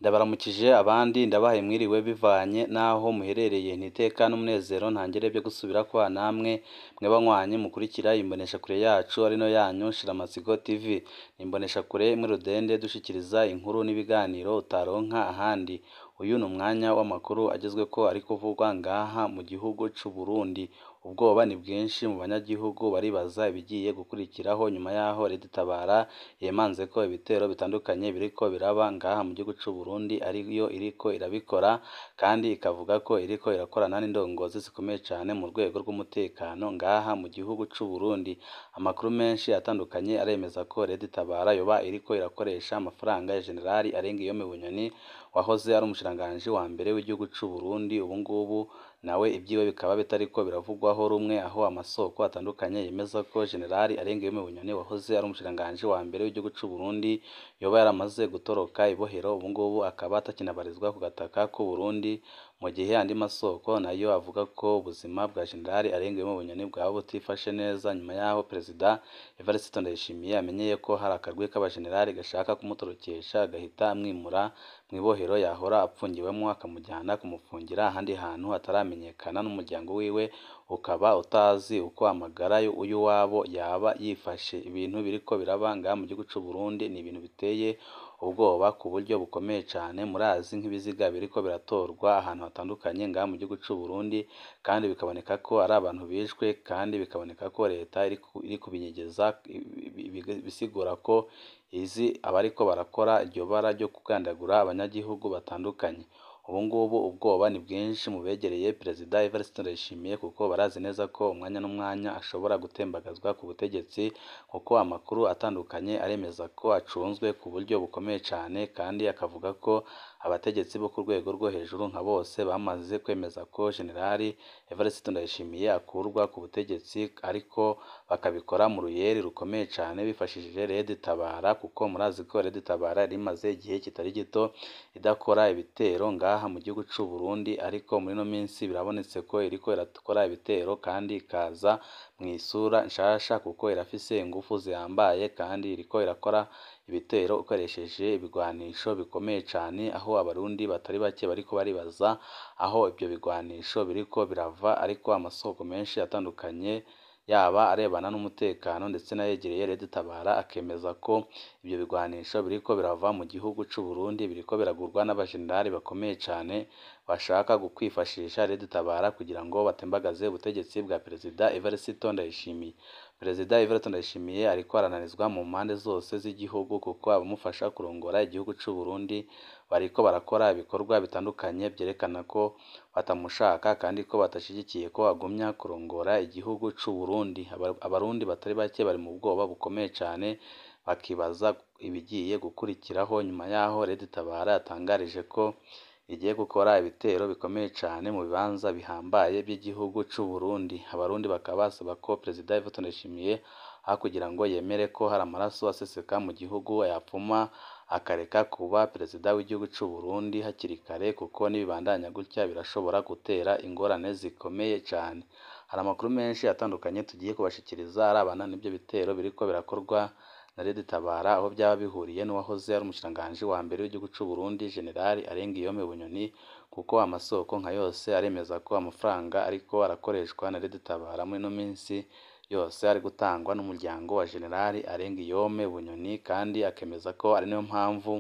Ndabaramukije abandi ndabahaye mwiriwe bivanye n'aho muherereye nti iteka n'umunezero ntangere vyo gusubirako namwe mwe banywanyi mukurikira imboneshakure yacu arino yanyu Shiramatsiko TV ni imboneshakure imwe rudende dushikiriza inkuru n'ibiganiro utaronka ahandi uyu ni umwanya w'amakuru agezweko ari kuvugwa ngaha mu gihugu c'u Burundi ubwoba ni bwinshi mu banyagihugu baribaza ibigiye gukurikiraho nyuma yaho Leta itabara yemanzeko ibitero bitandukanye biriko biraba ngaha mu gihugu c'u Burundi ariyo iriko irabikora kandi ikavuga ko iriko irakorana n'indongozi zikomeye cane mu rwego rw'umutekano ngaha mu gihugu c'u Burundi amakuru menshi atandukanye aremeza ko Leta itabara yoba iriko irakoresha amafaranga ya Generali Arengiyome Bunyoni wahoze ari umushikiranganji wa mbere w'igihugu c'u Burundi ubu ngubu nawe ivyiwe bikaba bitariko biravugwaho rumwe aho amasoko atandukanye yemeza ko Generali Arengiyome Bunyoni wahoze ari umushikiranganji wa mbere w'igihugu c'u Burundi yoba yaramaze gutoroka ibohero ubu ngubu akaba atakinabarizwa ku gataka k'u Burundi mu gihe andi masoko nayo avuga ko ubuzima bwa Generali Arengiyome Bunyoni bwaba butifashe neza nyuma yaho Perezida Evariste Ndayishimiye amenyeye ko hari akarwi k'abajenerali gashaka kumutorokesha agahita amwimura mw'ibohero yahora apfungiwemwo akamujyana kumufungira ahandi hantu hataramenyekana n'umuryango wiwe ukaba utazi uko amagara y'uwabo yaba yifashe ibintu biriko biraba ngaha mu gihugu c'u Burundi ni ibintu biteye ubwoba ku buryo bukomeye cane murazi nk'ibiziga biriko biratorwa ahantu hatandukanye ngaha mu gihugu c'u Burundi kandi bikaboneka ko ari abantu bishwe kandi bikaboneka ko Leta iri kubinyegeza bisigura ko izi abariko barakora iryo bara ryo kugandagura abanyagihugu batandukanye ubu ngubu ubwoba ni bwinshi mu begereye Perezida Evariste Ndayishimiye kuko barazi neza ko umwanya n'umwanya ashobora gutembagazwa ku butegetsi kuko amakuru atandukanye aremeza ko acunzwe ku buryo bukomeye cane kandi akavuga ko abategetsi bo ku rwego rwo hejuru nka bose bamaze kwemeza ko Generali Evariste Ndayishimiye akurwa ku butegetsi ariko bakabikora mu ruyeri rukomeye cane bifashishije Leta itabara kuko murazi ko Leta itabara yari imaze igihe kitari gito idakora ibitero ngaha mu gihugu c'u Burundi ariko muri ino minsi birabonetse ko iriko irakora ibitero kandi ikaza mw'isura nshasha kuko irafise ingufu zihambaye kandi iriko irakora ibitero ikoresheje ibigwanisho bikomeye cane aho abarundi batari bake bariko baribaza aho ivyo bigwanisho biriko birava ariko amasoko menshi atandukanye yaba arebana n'umutekano ndetse n'ayegereye Leta itabara akemeza ko ivyo bigwanisho biriko birava mu gihugu c'u Burundi biriko biragurwa n'abajenerali bakomeye cane bashaka kwifashisha Leta itabara kugira ngo batembagaze ubutegetsi bwa Perezida Evariste Ndayishimiye Perezida Evariste Ndayishimiye ariko arananizwa mu mpande zose z'igihugu kuko abamufasha kurongora igihugu c'u Burundi bariko barakora ibikorwa bitandukanye vyerekana ko batamushaka kandi ko badashigikiye ko agumya kurongora igihugu c'u Burundi abarundi batari bake bari mu bwoba bukomeye cane bakibaza ibigiye gukurikiraho nyuma yaho Leta itabara yatangarije ko igiye gukora ibitero bikomeye cane mu bibanza bihambaye by'igihugu c'u Burundi abarundi bakaba basaba ko Perezida Evariste Ndayishimiye aho kugira ngo yemere ko hari amaraso aseseka mu gihugu yapfuma akareka kuba Perezida w'igihugu c'u Burundi hakiri kare kuko nibibandanya gutya birashobora gutera ingorane zikomeye cane hari amakuru menshi atandukanye tugiye kubashikiriza arabana n'ivyo bitero biriko birakorwa na Leta itabara aho vyaba bihuriye n'uwahoze ari umushikiranganji wa mbere w'igihugu c'u Burundi Generali Arengiyome Bunyoni kuko amasoko nka yose aremeza ko amafaranga ariko arakoreshwa na Leta itabara muri ino minsi yose ari gutangwa n'umuryango wa Generali Arengiyome Bunyoni kandi akemeza ko ari nayo mpamvu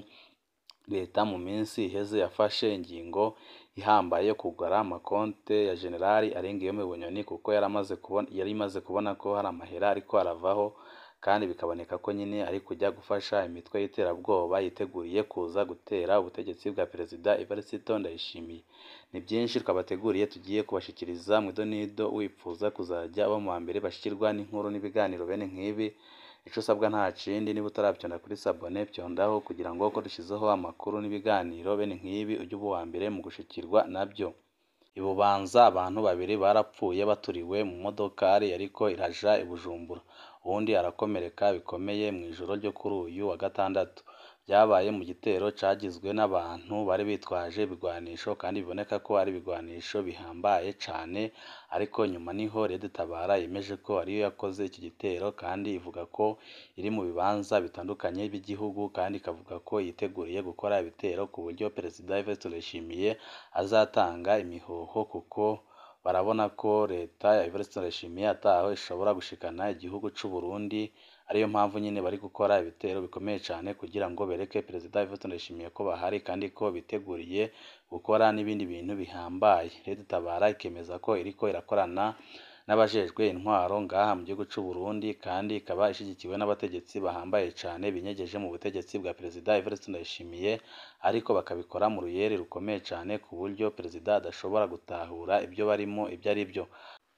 Leta mu minsi iheze yafashe ingingo ihambaye yo kugura amakonte ya Generali Arengiyome Bunyoni kuko yaramaze kubona yari imaze kubona ko hari amahera ariko aravaho kandi bikaboneka ko nyine ari kujya gufasha imitwe y'iterabwoba yiteguriye kuza gutera ubutegetsi bwa Perezida Evariste Ndayishimiye ni byinshi twabateguriye tugiye kubashikiriza mu idonido wipfuza kuzajya aba mu wa mbere bashikirwa n'inkuru n'ibiganiro bene nk'ibi ico usabwa nta kindi niba utaravyonda kuri sabone vyondaho kugira ngo ko dushizeho amakuru n'ibiganiro bene nk'ibi ujye uba uwa mbere mu gushikirwa navyo ibubanza abantu babiri barapfuye baturiwe mu modokari yariko iraja i Bujumbura uwundi arakomereka bikomeye mu ijoro ryo kuri uyu wa gatandatu byabaye mu gitero cagizwe n'abantu bari bitwaje ibigwanisho kandi biboneka ko ari ibigwanisho bihambaye cane ariko nyuma niho Red Tabara yemeje ko ariyo yakoze iki gitero kandi ivuga ko iri mu bibanza bitandukanye by'igihugu kandi ikavuga ko yiteguriye gukora ibitero ku buryo Perezida Evariste Ndayishimiye azatanga imihoho kuko barabona ko leta ya Evariste Ndayishimiye ataho ishobora gushikana igihugu c'u Burundi ariyo mpamvu nyine bari gukora ibitero bikomeye cane kugira ngo bereke Perezida Evariste Ndayishimiye ko bahari kandi ko biteguriye gukora n'ibindi bintu bihambaye Red Tabara ikemeza ko iriko irakorana n'abajejwe intwaro ngaha mu gihugu c'u Burundi kandi ikaba ishigikiwe n'abategetsi bahambaye cane binyegeje mu butegetsi bwa Perezida Evariste Ndayishimiye ariko bakabikora mu ruyeri rukomeye cane ku buryo Perezida adashobora gutahura ibyo barimo ibyo ari byo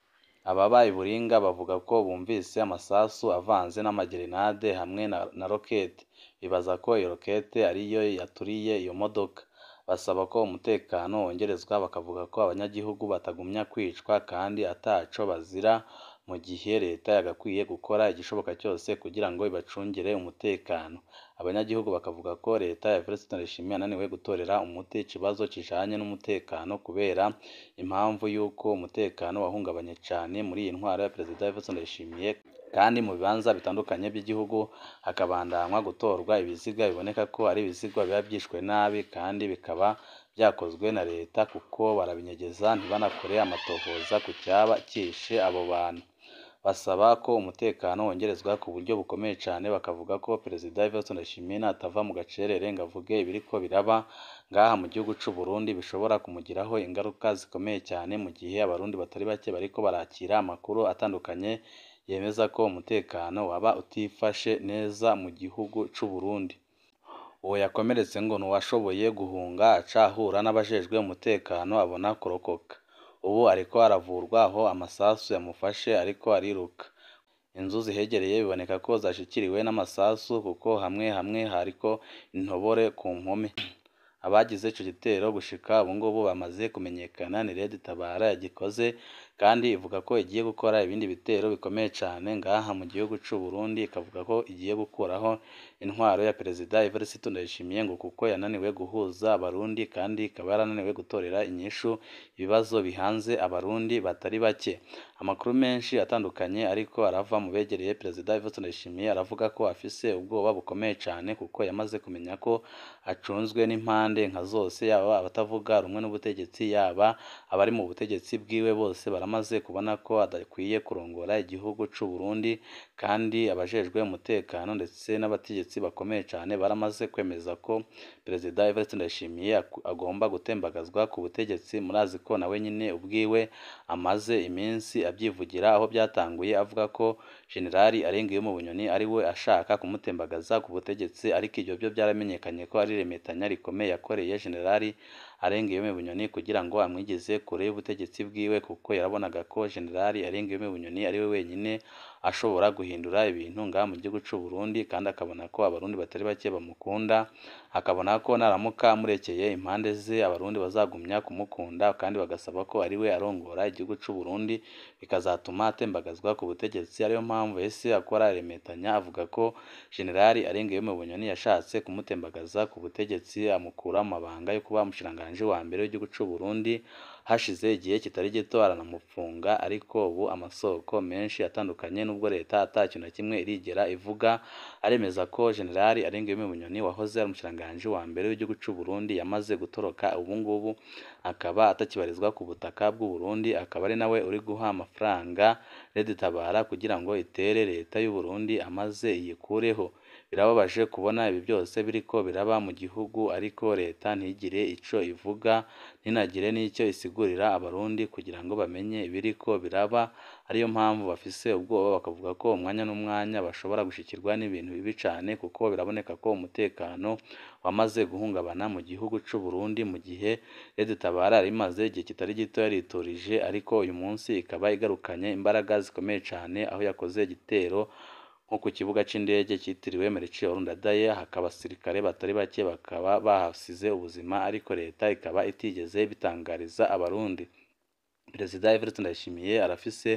ababa i Buringa bavuga ko bumvise amasasu avanze n'amagerenade hamwe na, na rokete bibaza ko iyo rokete ariyo yaturiye iyo modoka basaba ko umutekano wongerezwa bakavuga ko abanyagihugu batagumya kwicwa kandi ataco bazira mu gihe leta yagakwiye gukora igishoboka cyose kugira ngo ibacungire umutekano abanyagihugu bakavuga ko leta ya Evariste Ndayishimiye yananiwe gutorera umuti ikibazo kijanye n'umutekano kubera impamvu y'uko umutekano wahungabanye cane muri iyi ntwaro ya Perezida Evariste Ndayishimiye kandi mu bibanza bitandukanye by'igihugu hakabandanywa gutorwa ibiziga biboneka ko ari ibiziga biba byishwe nabi kandi bikaba byakozwe na leta kuko barabinyegeza ntibanakore amatohoza ku cyaba cyishe abo bantu basaba ko umutekano wongerezwa ku buryo bukomeye cane bakavuga ko Perezida Evariste Ndayishimiye natava mu gacerere ngo avuge ibiriko biraba ngaha mu gihugu c'u Burundi bishobora kumugiraho ingaruka zikomeye cyane mu gihe abarundi batari bake bariko barakira amakuru atandukanye yemeza ko umutekano waba utifashe neza mu gihugu c'u Burundi uwo yakomeretse ngo nuwashoboye guhunga aca ahura n'abajejwe umutekano abona kurokoka ubu ariko aravurwa aho amasasu yamufashe ariko ariruka inzu zihegereye biboneka ko zashikiriwe n'amasasu kuko hamwe hamwe hariko intobore ku mpome abagize ico gitero gushika ubu ngubu bamaze kumenyekana ni Red Tabara yagikoze kandi ivuga ko igiye gukora ibindi bitero bikomeye cane ngaha mu gihugu c'u Burundi ikavuga ko igiye gukuraho intwaro ya Perezida Evariste Ndayishimiye ngo kuko yananiwe guhuza abarundi kandi ikaba yarananiwe gutorera inyishu ibibazo bihanze abarundi batari bake amakuru menshi atandukanye ariko arava mu begereye Perezida Evariste Ndayishimiye aravuga ko afise ubwoba bukomeye cane kuko yamaze kumenya ko acunzwe n'impande nka zose yaba abatavuga rumwe n'ubutegetsi yaba abari mu butegetsi bwiwe bose baramaze kubona ko adakwiye kurongora igihugu c'u Burundi kandi abajejwe umutekano ndetse n'abategetsi bakomeye cane baramaze kwemeza ko Perezida Evariste Ndayishimiye agomba gutembagazwa ku butegetsi murazi ko nawe nyine ubwiwe amaze iminsi abyivugira aho byatanguye avuga ko Generali Arengeyo Bunyoni ari we ashaka kumutembagaza ku butegetsi ariko ibyo byo byaramenyekanye ko ari remetanya rikomeye yakoreye Generali Arengeyo Bunyoni kugira ngo amwigeze kure y'ubutegetsi bwiwe kuko yarabonaga ko Generali Arengeyo Bunyoni ari we wenyine ashobora guhindura ibintu ngaha mu gihugu c'u Burundi kandi akabona ko abarundi batari bake bamukunda akabona ko naramuka amurekeye impande ze abarundi bazagumya kumukunda kandi bagasaba ko ari we arongora igihugu c'u Burundi bikazatuma atembagazwa ku butegetsi ariyo mpamvu ese akora remetanya avuga ko Generali Arengeyo Bunyoni yashatse kumutembagaza ku butegetsi amukura mu mabanga yo kuba umushikiranganji wa mbere w'igihugu c'u Burundi hashize igihe kitari gito aranamufunga ariko ubu amasoko menshi atandukanye nubwo leta ata kintu na kimwe irigera ivuga aremeza ko Generali Arengeyo Bunyoni wahoze ari umushikiranganji wa mbere w'igihugu c'u Burundi yamaze gutoroka ubu ngubu akaba atakibarizwa ku butaka bw'u Burundi akaba ari nawe uri guha amafaranga Red Tabara kugira ngo itere leta y'u Burundi amaze iyikureho birababaje kubona ibi byose biriko biraba mu gihugu ariko leta ntigire ico ivuga ntinagire n'icyo isigurira abarundi kugira ngo bamenye ibiriko biraba ariyo mpamvu bafise ubwoba bakavuga ko umwanya n'umwanya bashobora gushikirwa n'ibintu bibi cane kuko biraboneka ko umutekano wamaze guhungabana mu gihugu c'u Burundi mu gihe Red Tabara yari imaze igihe kitari gito yariturije ariko uyu munsi ikaba igarukanye imbaraga zikomeye cane aho yakoze igitero nko ku kibuga c'indege cyitiriwe Melchior Ndadaye hakaba abasirikare batari bake bakaba bahasize ubuzima ariko leta ikaba itigeze bitangariza abarundi Perezida Evariste Ndayishimiye arafise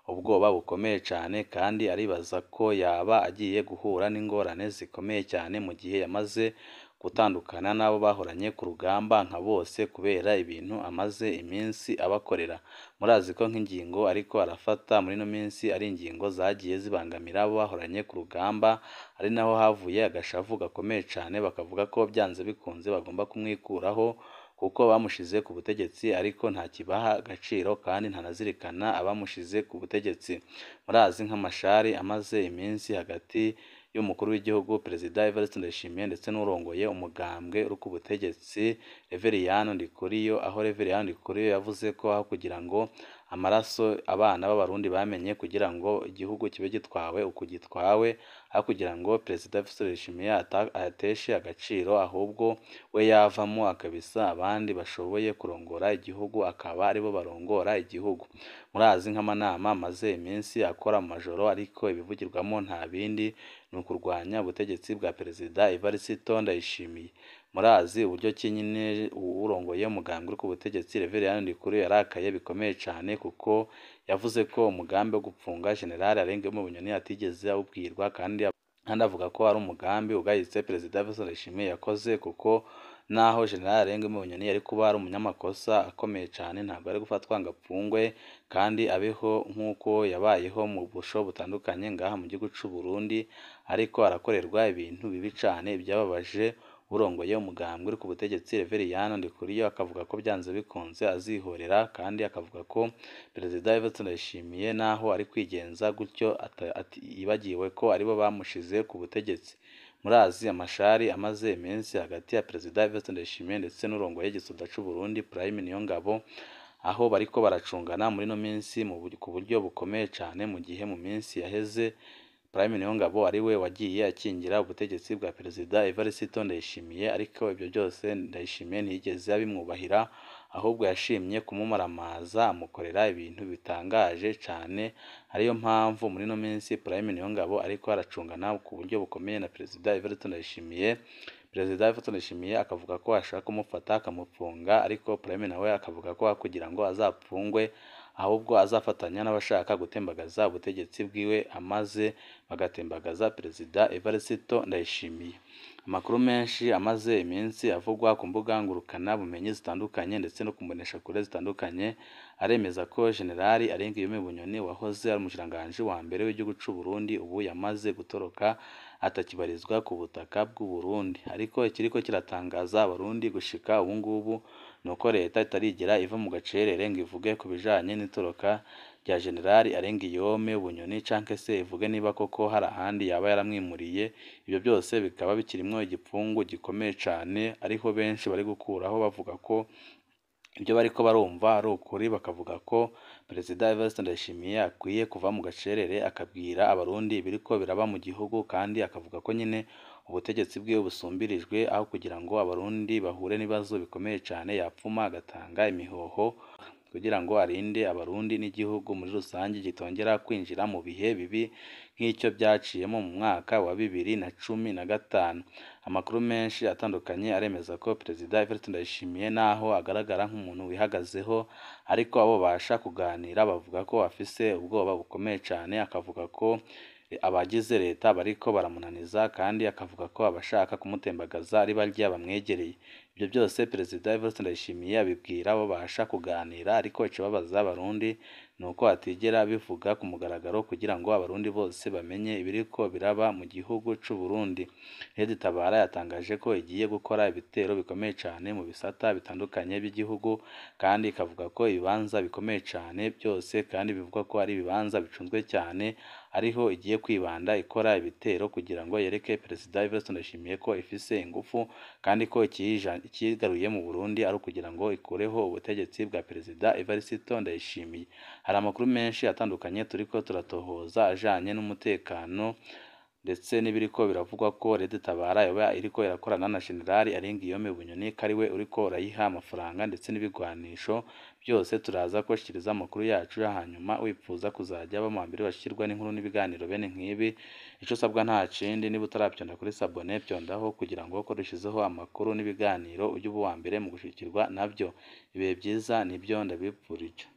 ubwoba bukomeye cane kandi aribaza ko yaba agiye guhura n'ingorane zikomeye cyane mu gihe yamaze gutandukana n'abo bahoranye ku rugamba nka bose kubera ibintu amaze iminsi abakorera murazi ko nk'ingingo ariko arafata muri ino minsi ari ingingo zagiye zibangamira abo bahoranye ku rugamba ari naho havuye agashavu gakomeye cane bakavuga ko byanze bikunze bagomba kumwikuraho kuko bamushize ku butegetsi ariko ntakibaha agaciro kandi ntanazirikana abamushize ku butegetsi murazi nk'amashari amaze iminsi hagati y'umukuru w'igihugu perezida Evariste Ndayishimiye ndetse n'urongoye umugambwe uri ku butegetsi Reveriyani Ndikuriyo aho Reveriyani Ndikuriyo yavuze ko aho kugira ngo amaraso abana b'abarundi bamenye kugira ngo igihugu kibe gitwawe uko gitwawe aho kugira ngo perezida Evariste Ndayishimiye ayateshe agaciro ahubwo we yavamo akabisa abandi bashoboye kurongora igihugu akaba aribo barongora igihugu murazi nk'amanama amaze iminsi akora mu majoro ariko ibivugirwamo nta bindi ni ukurwanya ubutegetsi bwa perezida Evariste Ndayishimiye murazi uburyo ki nyine urongoye umugambwe uri ku butegetsi Reveriyani Ndikuriyo yarakaye bikomeye cane kuko yavuze ko umugambi wo gupfunga General Arengeyo Bunyoni atigeze awubwirwa kandi kandi avuga ko ari umugambi ugayitse perezida Evariste Ndayishimiye yakoze kuko naho General Arengeyo Bunyoni yari kuba ari umunyamakosa akomeye cane ntabwo ari gufatwa ngo apfungwe kandi abeho nk'uko yabayeho mu busho butandukanye ngaha mu gihugu c'u Burundi ariko arakorerwa ibintu bibi cane byababaje urongoye umugambwe uri ku butegetsi Reveriyani Ndikuriyo akavuga ko byanze bikunze azihorera kandi akavuga ko perezida Evariste Ndayishimiye naho ari kwigenza gutyo yibagiwe ko aribo bamushize ku butegetsi murazi amashari amaze iminsi hagati ya perezida Evariste Ndayishimiye ndetse n'urongoye igisoda c'u Burundi Prime Niyongabo aho bariko baracungana muri ino minsi ku buryo bukomeye cane mu gihe mu minsi yaheze Prime Niyongabo ari we wagiye akingira ubutegetsi bwa perezida Evariste Ndayishimiye ariko ibyo byose Ndayishimiye ntiyigeze abimwubahira ahubwo yashimye kumumaramaza amukorera ibintu bitangaje cane ariyo mpamvu muri ino minsi Prime Niyongabo ariko aracungana ku buryo bukomeye na perezida Evariste Ndayishimiye perezida Evariste Ndayishimiye akavuga ko ashaka kumufata akamupfunga ariko Prime nawe akavuga ko kugira ngo azapfungwe ahubwo azafatanya n'abashaka gutembagaza ubutegetsi bwiwe amaze bagatembagaza perezida Evariste Ndayishimiye amakuru menshi amaze iminsi avugwa ku mbuga ngurukana bumenyi zitandukanye ndetse no ku mboneshakure zitandukanye aremeza ko General Arengeyo Bunyoni wahoze ari umushikiranganji wa mbere w'igihugu c'u Burundi ubu yamaze gutoroka atakibarizwa ku butaka bw'u Burundi ariko ikiriko kiratangaza abarundi gushika ubu ngubu ni uko leta itarigera iva mu gacerere ngo ivuge ku bijanye n'itoroka rya General Arengiyome Bunyoni canke se ivuge niba koko hari ahandi yaba yaramwimuriye ibyo byose bikaba bikirimwo igipfungu gikomeye cane ariho benshi bari gukuraho bavuga ko ibyo bariko barumva ari ukuri bakavuga ko perezida Evariste Ndayishimiye akwiye kuva mu gacerere akabwira abarundi ibiriko biraba mu gihugu kandi akavuga ko nyine ubutegetsi bwiwe busumbirijwe aho kugira ngo abarundi bahure n'ibibazo bikomeye cane yapfuma agatanga imihoho kugira ngo arinde abarundi n'igihugu muri rusange kitongera kwinjira mu bihe bibi nk'icyo byaciyemo mu mwaka wa bibiri na cumi na gatanu amakuru menshi atandukanye aremeza ko perezida Evariste Ndayishimiye naho agaragara nk'umuntu wihagazeho ariko abo basha kuganira bavuga ko afise ubwoba bukomeye cane akavuga ko abagize leta bariko baramunaniza kandi akavuga ko abashaka kumutembagaza ari barya bamwegereye ibyo byose perezida Evariste Ndayishimiye abibwira abo basha kuganira ariko ikibabaza abarundi ni uko atigera bivuga ku mugaragaro kugira ngo abarundi bose bamenye ibiriko biraba mu gihugu c'u Burundi Lady Tabara yatangaje ko igiye gukora ibitero bikomeye cane mu bisata bitandukanye by'igihugu kandi ikavuga ko ibibanza bikomeye cane byose kandi bivugwa ko ari ibibanza bicunzwe cyane ariho igiye kwibanda ikora ibitero kugira ngo yereke perezida Evariste Ndayishimiye ko ifise ingufu kandi ko ikigaruye mu Burundi ari ukugira ngo ikureho ubutegetsi bwa perezida Evariste Ndayishimiye hari amakuru menshi atandukanye turiko turatohoza ajanye n'umutekano ndetse n'ibiriko biravugwa ko Lady Tabara yoba iriko irakorana na General Arenguiyome Bunyoni ko ari we uriko urayiha amafaranga ndetse n'ibigwanisho byose turaza kubashikiriza amakuru yacu hanyuma wipfuza kuzajya baba mu mbere bashikirwa n'inkuru n'ibiganiro bene nk'ibi ico usabwa nta kindi niba utaravyonda kuri sabone vyondaho kugira ngo ko dushizeho amakuru n'ibiganiro ujye uba uwa mbere mu gushikirwa navyo ibihe byiza nibyo ndabipfurije